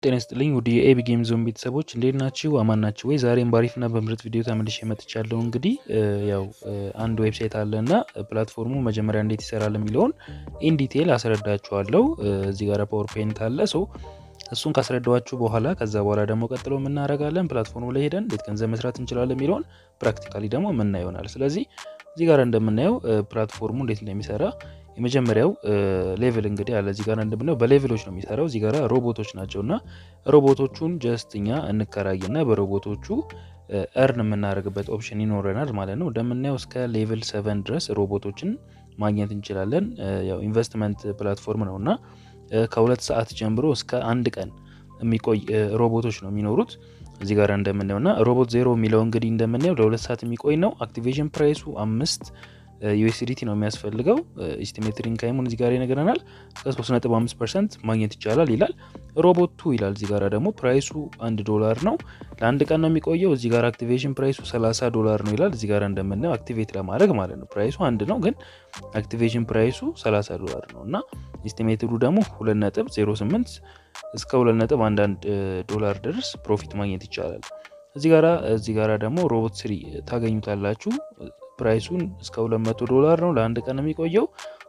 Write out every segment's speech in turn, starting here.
ጤና ይስጥልኝ ውድ የኤቢ ጌም ዞን ቤተሰቦች እንዴት ናችሁ? አማን ናችሁ ወይ? ዛሬም ባሪፍና በምርጥ ቪዲዮ ተመልሼ መጥቻለሁ። እንግዲህ ያው አንድ ዌብሳይት አለ እና ፕላትፎርሙ መጀመሪያ እንዴት ይሰራል የሚለውን ኢን ዲቴይል አስረዳችኋለሁ። እዚህ ጋር ፓወር ፖይንት አለ ሶ እሱን ካስረዳኋችሁ በኋላ ከዛ በኋላ ደግሞ ቀጥሎ የምናደርጋለን ፕላትፎርሙ ላይ ሄደን እንዴት ገንዘብ መስራት እንችላለን የሚለውን ፕራክቲካሊ ደግሞ ምና ይሆናል። ስለዚህ እዚህ ጋር እንደምናየው ፕላትፎርሙ እንዴት እንደሚሰራ የመጀመሪያው ሌቭል እንግዲህ አለ እዚህ ጋር እንደምናየው በሌቭሎች ነው የሚሰራው። እዚህ ጋር ሮቦቶች ናቸው እና ሮቦቶቹን ጀስት እኛ እንከራይና በሮቦቶቹ እርን የምናደርግበት ኦፕሽን ይኖረናል ማለት ነው። እንደምናየው እስከ ሌቭል ሰቨን ድረስ ሮቦቶችን ማግኘት እንችላለን። ያው ኢንቨስትመንት ፕላትፎርም ነው እና ከሁለት ሰዓት ጀምሮ እስከ አንድ ቀን የሚቆይ ሮቦቶች ነው የሚኖሩት እዚህ ጋር እንደምናየው እና ሮቦት ዜሮ የሚለው እንግዲህ እንደምናየው ለሁለት ሰዓት የሚቆይ ነው። አክቲቬሽን ፕራይሱ አምስት ዩኤስዲቲ ነው የሚያስፈልገው። ኢስቲሜትድ ኢንካይሙን እዚህ ጋር ይነግረናል። እስከ 3.5 ፐርሰንት ማግኘት ይቻላል ይላል። ሮቦት ቱ ይላል እዚህ ጋር ደግሞ ፕራይሱ አንድ ዶላር ነው። ለአንድ ቀን ነው የሚቆየው። እዚህ ጋር አክቲቬሽን ፕራይሱ 30 ዶላር ነው ይላል። እዚህ ጋር እንደምናየው አክቲቬት ለማድረግ ማለት ነው። ፕራይሱ አንድ ነው ግን አክቲቬሽን ፕራይሱ 30 ዶላር ነው እና ኢስቲሜትዱ ደግሞ 2.08 እስከ 2.11 ዶላር ድረስ ፕሮፊት ማግኘት ይቻላል። እዚህ ጋራ እዚህ ጋራ ደግሞ ሮቦት ስሪ ታገኙታላችሁ። ፕራይሱን እስከ 200 ዶላር ነው። ለአንድ ቀን የሚቆየው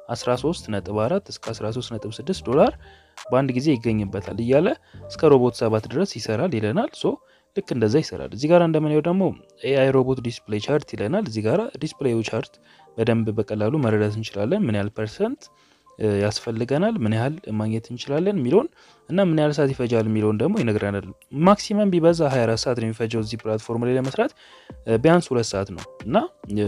13.4 እስከ 13.6 ዶላር በአንድ ጊዜ ይገኝበታል እያለ እስከ ሮቦት ሰባት ድረስ ይሰራል ይለናል። ሶ ልክ እንደዛ ይሰራል። እዚህ ጋር እንደምናየው ደግሞ ኤአይ ሮቦት ዲስፕሌይ ቻርት ይለናል። እዚህ ጋር ዲስፕሌዩ ቻርት በደንብ በቀላሉ መረዳት እንችላለን። ምን ያህል ፐርሰንት ያስፈልገናል፣ ምን ያህል ማግኘት እንችላለን የሚለውን እና ምን ያህል ሰዓት ይፈጃል የሚለውን ደግሞ ይነግረናል። ማክሲመም ቢበዛ 24 ሰዓት ነው የሚፈጀው እዚህ ፕላትፎርም ላይ ለመስራት ቢያንስ ሁለት ሰዓት ነው እና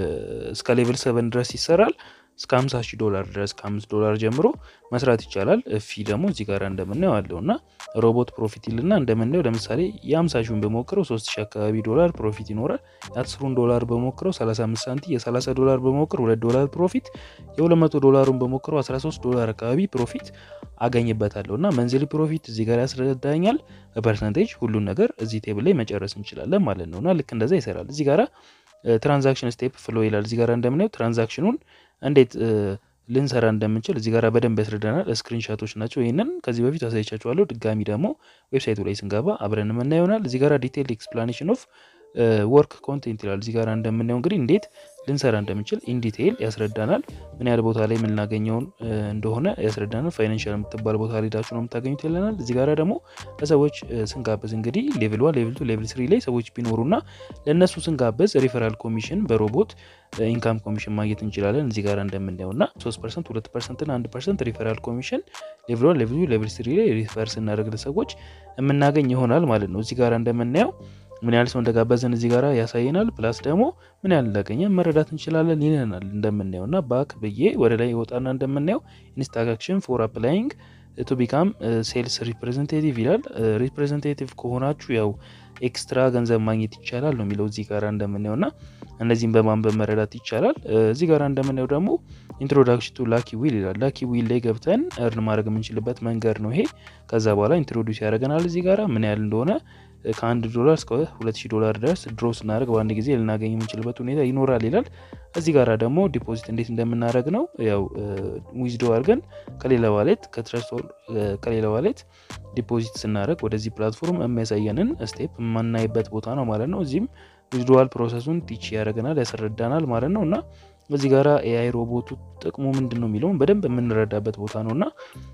እስከ ሌቭል ሰቨን ድረስ ይሰራል። እስከ 50 ሺህ ዶላር ድረስ ከ5 ዶላር ጀምሮ መስራት ይቻላል። ፊ ደግሞ እዚህ ጋር እንደምናየው አለው እና ሮቦት ፕሮፊት ይልና እንደምናየው ለምሳሌ የ50 ሺውን በሞክረው 3 ሺህ አካባቢ ዶላር ፕሮፊት ይኖራል። የ10ሩን ዶላር በሞክረው 35 ሳንቲ፣ የ30 ዶላር በሞክር 2 ዶላር ፕሮፊት፣ የ200 ዶላሩን በሞክረው 13 ዶላር አካባቢ ፕሮፊት አገኝበታለሁ እና መንዝሊ ፕሮፊት እዚህ ጋር ያስረዳኛል። በፐርሰንቴጅ ሁሉን ነገር እዚህ ቴብል ላይ መጨረስ እንችላለን ማለት ነው እና ልክ እንደዛ ይሰራል። እዚህ ጋራ ትራንዛክሽን ስቴፕ ፍሎ ይላል። እዚህ ጋር እንደምናየው ትራንዛክሽኑን እንዴት ልንሰራ እንደምንችል እዚህ ጋር በደንብ ያስረዳናል። ስክሪንሻቶች ናቸው። ይህንን ከዚህ በፊት አሳይቻችኋለሁ። ድጋሚ ደግሞ ዌብሳይቱ ላይ ስንገባ አብረን የምና ይሆናል። እዚህ ጋር ዲቴይል ኤክስፕላኔሽን ኦፍ ወርክ ኮንቴንት ይላል። እዚህ ጋር እንደምናየው እንግዲህ እንዴት ልንሰራ እንደምንችል ኢን ዲቴይል ያስረዳናል። ምን ያህል ቦታ ላይ የምናገኘውን እንደሆነ ያስረዳናል። ፋይናንሻል የምትባል ቦታ ላይ ሄዳችሁ ነው የምታገኙት ይለናል። እዚህ ጋር ደግሞ ለሰዎች ስንጋብዝ እንግዲህ ሌቭል ዋን፣ ሌቭል ቱ፣ ሌቭል ስሪ ላይ ሰዎች ቢኖሩና ለእነሱ ስንጋብዝ ሪፈራል ኮሚሽን በሮቦት ኢንካም ኮሚሽን ማግኘት እንችላለን። እዚህ ጋር እንደምናየው እና 3 ፐርሰንት፣ 2 ፐርሰንት እና 1 ፐርሰንት ሪፈራል ኮሚሽን ሌቭል ዋን፣ ሌቭል ቱ፣ ሌቭል ስሪ ላይ ሪፈር ስናደርግ ለሰዎች የምናገኝ ይሆናል ማለት ነው። እዚህ ጋር እንደምናየው ምን ያህል ሰው እንደጋበዘን እዚህ ጋር ያሳየናል። ፕላስ ደግሞ ምን ያህል እንዳገኘን መረዳት እንችላለን ይለናል። እንደምናየው እና ባክ ብዬ ወደ ላይ ወጣና እንደምናየው ኢንስትራክሽን ፎር አፕላይንግ ቱ ቢካም ሴልስ ሪፕሬዘንቴቲቭ ይላል። ሪፕሬዘንቴቲቭ ከሆናችሁ ያው ኤክስትራ ገንዘብ ማግኘት ይቻላል ነው የሚለው እዚህ ጋር እንደምናየው እና እነዚህም በማንበብ መረዳት ይቻላል። እዚህ ጋር እንደምናየው ደግሞ ኢንትሮዳክሽን ቱ ላኪ ዊል ይላል። ላኪ ዊል ላይ ገብተን እርን ማድረግ የምንችልበት መንገድ ነው ይሄ። ከዛ በኋላ ኢንትሮዲውስ ያደርገናል እዚህ ጋር ምን ያህል እንደሆነ ከአንድ ዶላር እስከ ሁለት ሺህ ዶላር ድረስ ድሮ ስናደርግ በአንድ ጊዜ ልናገኝ የምንችልበት ሁኔታ ይኖራል ይላል። እዚህ ጋር ደግሞ ዲፖዚት እንዴት እንደምናደርግ ነው ያው ዊዝዶ አድርገን ከሌላ ዋሌት ከትረስቶር ከሌላ ዋሌት ዲፖዚት ስናደርግ ወደዚህ ፕላትፎርም የሚያሳየንን ስቴፕ የማናይበት ቦታ ነው ማለት ነው። እዚህም ዊዝዶዋል ፕሮሰሱን ቲች ያደርገናል ያስረዳናል ማለት ነው እና እዚህ ጋራ ኤአይ ሮቦቱ ጥቅሙ ምንድን ነው የሚለውን በደንብ የምንረዳበት ቦታ ነው እና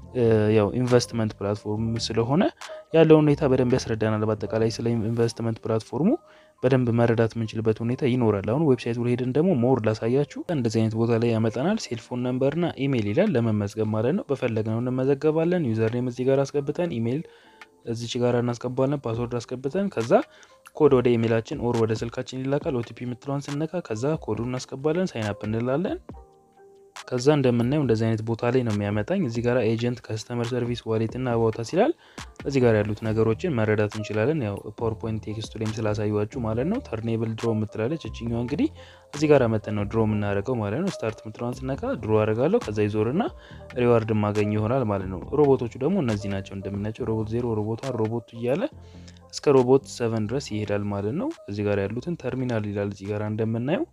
ያው ኢንቨስትመንት ፕላትፎርም ስለሆነ ያለውን ሁኔታ በደንብ ያስረዳናል። በአጠቃላይ ስለ ኢንቨስትመንት ፕላትፎርሙ በደንብ መረዳት የምንችልበት ሁኔታ ይኖራል። አሁን ዌብሳይቱ ላይ ሄደን ደግሞ ሞር ላሳያችሁ። እንደዚህ አይነት ቦታ ላይ ያመጣናል። ሴልፎን ነምበርና ኢሜይል ይላል ለመመዝገብ ማለት ነው። በፈለግነው እንመዘገባለን። ዩዘርኔም እዚህ ጋር አስገብተን ኢሜይል እዚች ጋር እናስገባለን። ፓስወርድ አስገብተን ከዛ ኮድ ወደ ኢሜይላችን ኦር ወደ ስልካችን ይላካል። ኦቲፒ የምትለዋን ስነካ ከዛ ኮዱን እናስገባለን። ሳይንፕ እንላለን። ከዛ እንደምናየው እንደዚህ አይነት ቦታ ላይ ነው የሚያመጣኝ። እዚህ ጋር ኤጀንት፣ ከስተመር ሰርቪስ፣ ዋሌት እና አባውታስ ይላል። እዚህ ጋር ያሉት ነገሮችን መረዳት እንችላለን። ያው ፓወርፖይንት ቴክስቱ ላይም ስላሳዩችሁ ማለት ነው። ተርኔብል ድሮ የምትላለች እችኛዋ እንግዲህ እዚህ ጋር መጠን ነው ድሮ የምናደርገው ማለት ነው። ስታርት የምትለዋን ስነካ ድሮ አደርጋለሁ። ከዛ ይዞርና ሪዋርድ ማገኝ ይሆናል ማለት ነው። ሮቦቶቹ ደግሞ እነዚህ ናቸው እንደምናያቸው ሮቦት ዜሮ፣ ሮቦት ዋን፣ ሮቦት እያለ እስከ ሮቦት ሰቨን ድረስ ይሄዳል ማለት ነው። እዚህ ጋር ያሉትን ተርሚናል ይላል እዚህ ጋር እንደምናየው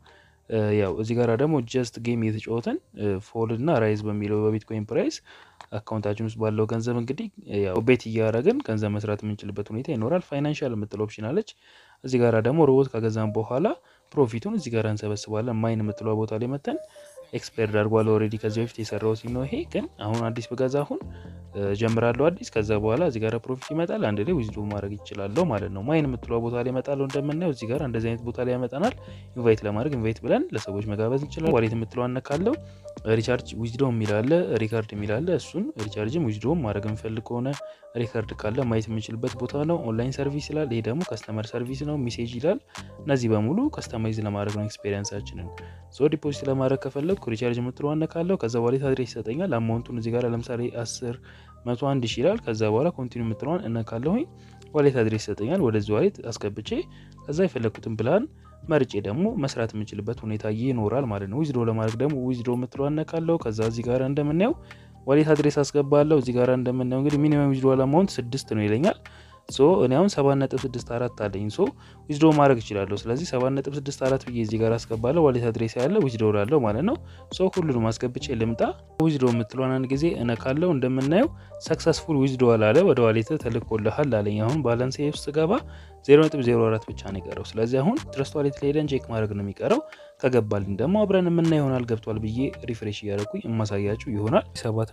ያው እዚህ ጋር ደግሞ ጀስት ጌም እየተጫወተን ፎል እና ራይዝ በሚለው በቢትኮይን ፕራይስ አካውንታችን ውስጥ ባለው ገንዘብ እንግዲህ ያው ቤት እያደረግን ገንዘብ መስራት የምንችልበት ሁኔታ ይኖራል። ፋይናንሻል የምትለው ኦፕሽን አለች። እዚህ ጋር ደግሞ ሮቦት ከገዛም በኋላ ፕሮፊቱን እዚህ ጋር እንሰበስባለን። ማይን የምትለው ቦታ ላይ መተን ኤክስፓየርድ አድርጓል። ኦልሬዲ ከዚህ በፊት የሰራው ሲም ነው ይሄ። ግን አሁን አዲስ በገዛ አሁን ጀምራለሁ አዲስ። ከዛ በኋላ እዚህ ጋር ፕሮፊት ይመጣል። አንድ ላይ ዊዝዶ ማድረግ ይችላለሁ ማለት ነው። ማይን የምትለው ቦታ ላይ ይመጣለሁ። እንደምናየው እዚህ ጋር እንደዚህ አይነት ቦታ ላይ ያመጣናል። ኢንቫይት ለማድረግ ኢንቫይት ብለን ለሰዎች መጋበዝ እንችላለን። ዋሌት የምትለው አነካለው። ሪቻርጅ ዊዝዶ የሚላለ ሪካርድ የሚላለ እሱን ሪቻርጅም ዊዝዶም ማድረግ የምፈልግ ከሆነ ሪካርድ ካለ ማየት የምንችልበት ቦታ ነው። ኦንላይን ሰርቪስ ይላል። ይሄ ደግሞ ከስተመር ሰርቪስ ነው። ሜሴጅ ይላል። እነዚህ በሙሉ ከስተማይዝ ለማድረግ ነው ኤክስፔሪንሳችንን። ሶ ዲፖዚት ለማድረግ ከፈለግኩ ሪቻርጅ የምትለው አነካለው። ከዛ ዋሌት አድሬስ ይሰጠኛል። አማውንቱን እዚህ ጋር ለምሳሌ 10 መቶ አንድ ሺ ይላል። ከዛ በኋላ ኮንቲኒ የምትለዋን እነካለሁኝ። ዋሌት አድሬስ ይሰጠኛል። ወደዚህ ዋሌት አስገብቼ ከዛ የፈለግኩትን ፕላን መርጬ ደግሞ መስራት የምችልበት ሁኔታ ይኖራል ማለት ነው። ዊዝድሮ ለማድረግ ደግሞ ዊዝድሮ የምትለው አነካለው። ከዛ እዚህ ጋር እንደምናየው ዋሌት አድሬስ አስገባለሁ። እዚህ ጋር እንደምናየው እንግዲህ ሚኒመም ዊዝድሮ አማውንት ስድስት ነው ይለኛል። ሶ እኔ አሁን 7.64 አለኝ። ሶ ዊዝድሮ ማድረግ እችላለሁ። ስለዚህ 7.64 ብዬ እዚህ ጋር አስገባለሁ። ዋሌት አድሬስ ያለ ዊዝድሮ ላለው ማለት ነው። ሶ ሁሉንም አስገብቼ ልምጣ። ዊዝድሮ የምትለውን አንድ ጊዜ እነካለው። እንደምናየው ሰክሰስፉል ዊዝድሮ አለ፣ ወደ ዋሌት ተልኮልሃል አለኝ። አሁን ባላንስ ውስጥ ገባ 0.04 ብቻ ነው የቀረው። ስለዚህ አሁን ትረስት ዋሌት ላይ ሄደን ቼክ ማድረግ ነው የሚቀረው። ከገባልኝ ደግሞ አብረን የምና ይሆናል። ገብቷል ብዬ ሪፍሬሽ እያደረኩኝ የማሳያችሁ ይሆናል።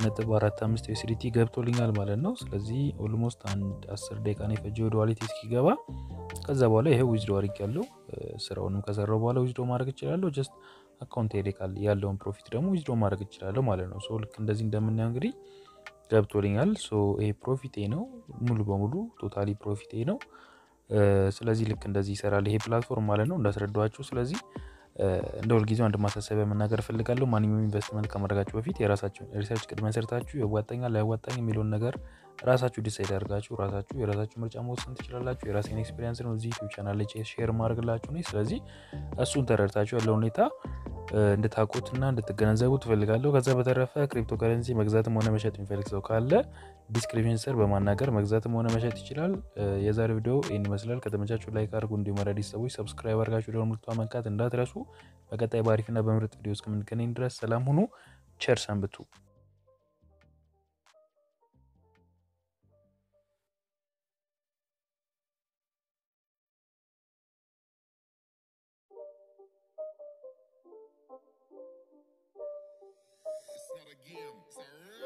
7.45 ዩኤስዲቲ ገብቶልኛል ማለት ነው። ስለዚህ ኦልሞስት አንድ 10 ደቂቃ ነው የፈጀ ወደ ዋሌት እስኪገባ። ከዛ በኋላ ይሄ ዊዝዶ አድርግ ያለው ስራውንም ከሰራው በኋላ ዊዝዶ ማድረግ እችላለሁ። ጀስት አካውንት ሄደ ካል ያለውን ፕሮፊት ደግሞ ዊዝዶ ማድረግ እችላለሁ ማለት ነው። ሶ ልክ እንደዚህ እንደምናየው እንግዲህ ገብቶልኛል። ሶ ይሄ ፕሮፊቴ ነው ሙሉ በሙሉ ቶታሊ ፕሮፊቴ ነው። ስለዚህ ልክ እንደዚህ ይሰራል ይሄ ፕላትፎርም ማለት ነው እንዳስረዳኋችሁ። ስለዚህ እንደ ሁልጊዜው አንድ ማሳሰቢያ መናገር እፈልጋለሁ። ማንኛውም ኢንቨስትመንት ከማድረጋችሁ በፊት የራሳችሁን ሪሰርች ቅድመ ሰርታችሁ ያዋጣኛል ላያዋጣኝ የሚለውን ነገር ራሳችሁ ዲሳይድ አድርጋችሁ ራሳችሁ የራሳችሁ ምርጫ መወሰን ትችላላችሁ። የራሴን ኤክስፔሪንስ ነው እዚህ ዩቲዩብ ቻናል ላይ ሼር ማድረግላችሁ ነው። ስለዚህ እሱን ተረድታችሁ ያለው ሁኔታ እንድታውቁትና እንድትገነዘቡ ትፈልጋለሁ። ከዛ በተረፈ ክሪፕቶ ከረንሲ መግዛትም ሆነ መሸጥ የሚፈልግ ሰው ካለ ዲስክሪፕሽን ስር በማናገር መግዛትም ሆነ መሸጥ ይችላል። የዛሬ ቪዲዮ ይህን ይመስላል። ከተመቻችሁ ላይክ አድርጉ። እንዲሁም አዳዲስ ሰዎች ሰብስክራይብ አድርጋችሁ ደወል ምልክቱን መንካት እንዳትረሱ። በቀጣይ በአሪፍና በምርጥ ቪዲዮ እስከምንገናኝ ድረስ ሰላም ሁኑ። ቸር ሰንብቱ። It's not a game, it's a